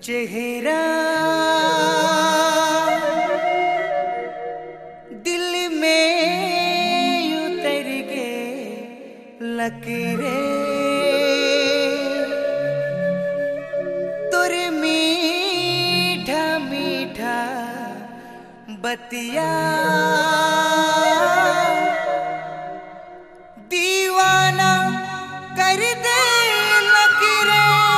चेहरा दिल में उतर गे लकीरे तुर मीठा मीठा बतिया दीवाना कर दे लकीरे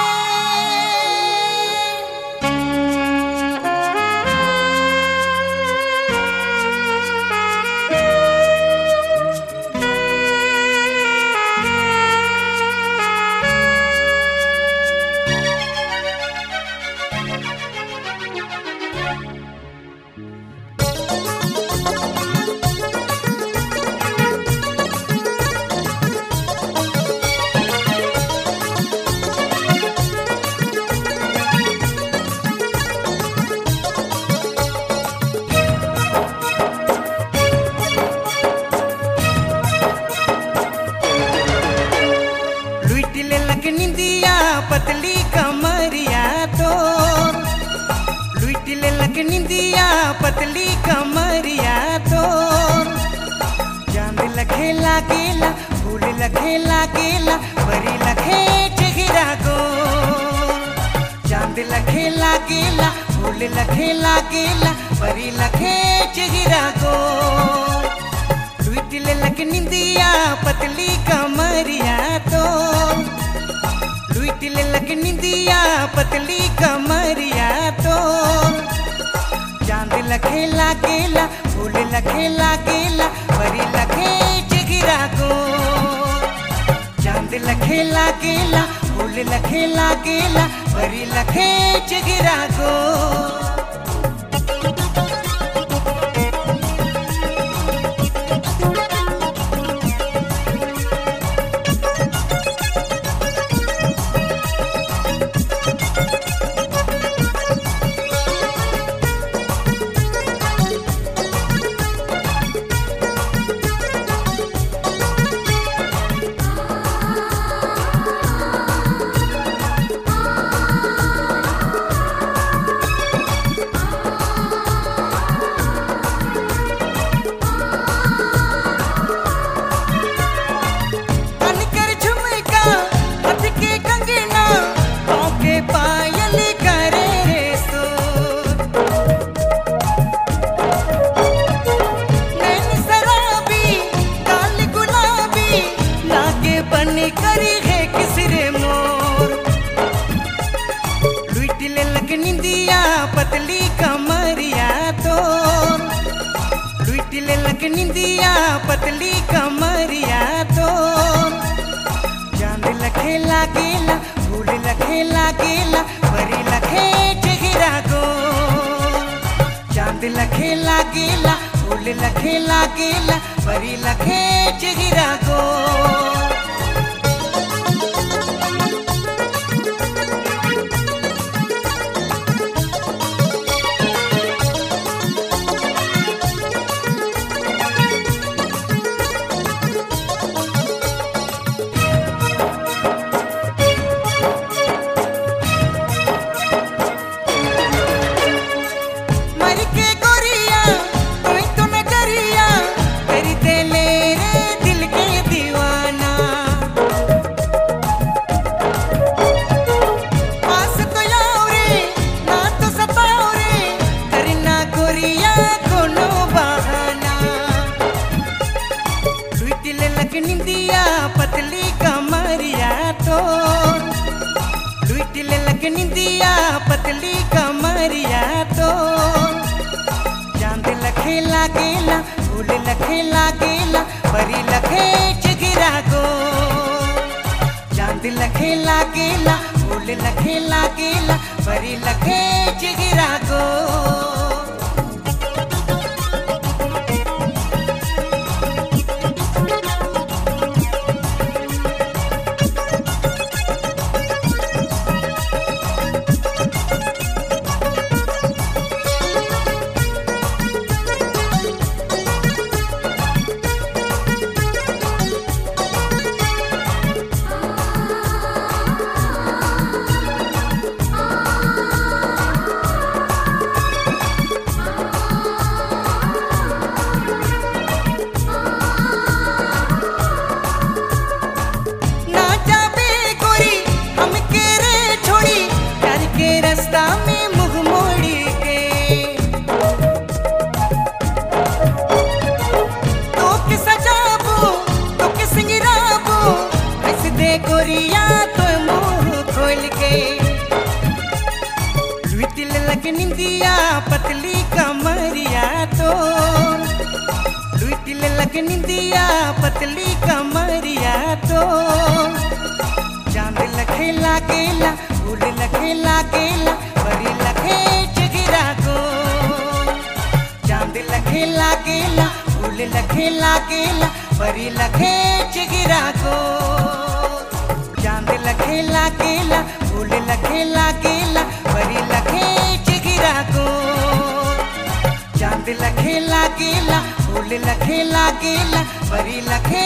लुइट ले लग निंदिया पतली कमरिया तो लुइट ले लग निंदिया पतली कमरिया तो चांद लखे लागेला फूल लखे लागेला परी लखे चेहरा को चांद लखे लागेला फूल लखे लागेला परी लखे चेहरा को लुइट ले लग निंदिया पतली कमरिया तो लुइट ले लग निंदिया पतली कमरिया तो चांद लखे लागेला फूल लखे लागेला परी लखे चिगिरा को चांद लखे लागेला फूल लखे लागेला परी लखे चिगिरा को अनकर झुमका हाथ के कंगना पाँव के पायल करे रे सो नैन शराबी काल गुलाबी लागे बन करी है किसरे मोर लुइट ले लग निंदिया पतली कमरिया तो लुइट ले लग निंदिया पतली कमरिया तो चांद लखे लागेला फूल लखे लागेला परी लखे चेहरा को चांद लखे लागेला फूल लखे लागेला परी लखे चेहरा को मर के गोरिया कोई तो नजरिया कर दे ले रे दिल के दीवाना आस तो याओ रे ना तो सताओ रे करना गोरिया कोनो बहाना लुइट ले लग निंदिया पतली कमरिया तो लुइट ले लग निंदिया पतली कमरिया तो चांद लखे लागेला फूल लखे लागेला परी लखे चिगिरा को चांद लखे लागेला फूल लखे लागेला परी लखे चिगिरा को आ लगे निंदिया पतली कमरिया तो लुट लगे निंदिया पतली कमरिया तो चांद लखे लागेला फूल लखे लागेला परी लखे चिगिरा को चांद लखे लागेला फूल लखे लागेला परी लखे चिगिरा को चांद लखे लागेला फूल लखे लागेला परी लखे चिगिरा को चांद लखे लागेला फूल लखे लागेला परी लखे